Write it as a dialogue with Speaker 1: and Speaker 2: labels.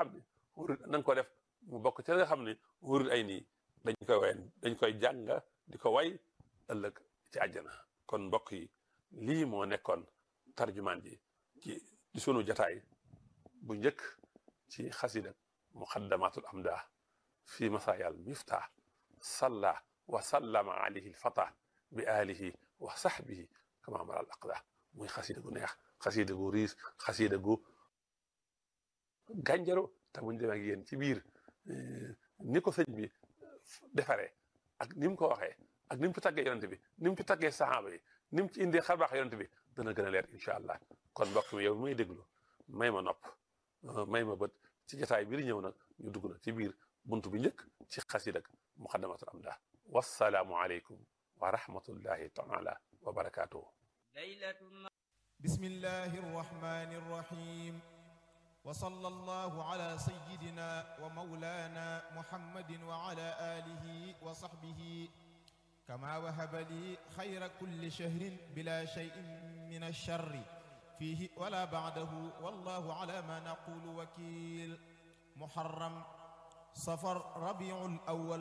Speaker 1: xam ne wurut na nga ko def mu bokk ci la nga xam ne wurut ay nii dañ koy way dañ koy jàng di ko way ëllëg ci àjjana kon mbokk yi lii moo nekkoon tarjumaan ji ci ci sunu jataay bu njëkk ci xasida muqaddamatul amda fi masaayal miftah salla wa sallama alayhi lfata bi alihi wa sahbihi kama mara al aqda muy xasida gu neex xasida gu riis xasida gu gànjaro te buñ demee ak yéen ci biir ni ko sëñ bi defaree ak ni mu ko waxee ak ni mu ci taggee yonent bi ni mu ci taggee saxaaba yi ni mu ci indee xarbaax yonent bi dana gën a leer incha allah kon mbokk mi yow may déglu may ma nopp may ma bët ci jotaay bi di ñëw nag ñu dugg nag ci biir buntu bi njëkk ci xasida ak muqaddamatul amdah wassalaamu aleykum wa rahmatullahi taala wa barakaatuhu
Speaker 2: bismillahi rrahmani rrahim wa sallallahu ala sayyidina wa mawlana muhammadin wa ala alihi wa sahbihi kama wahaba li xayra kulli shahrin bila shay'in min ash-sharri fihi wala ba'dahu wallahu ala ma naqulu wakil muharram safar rabiul awwal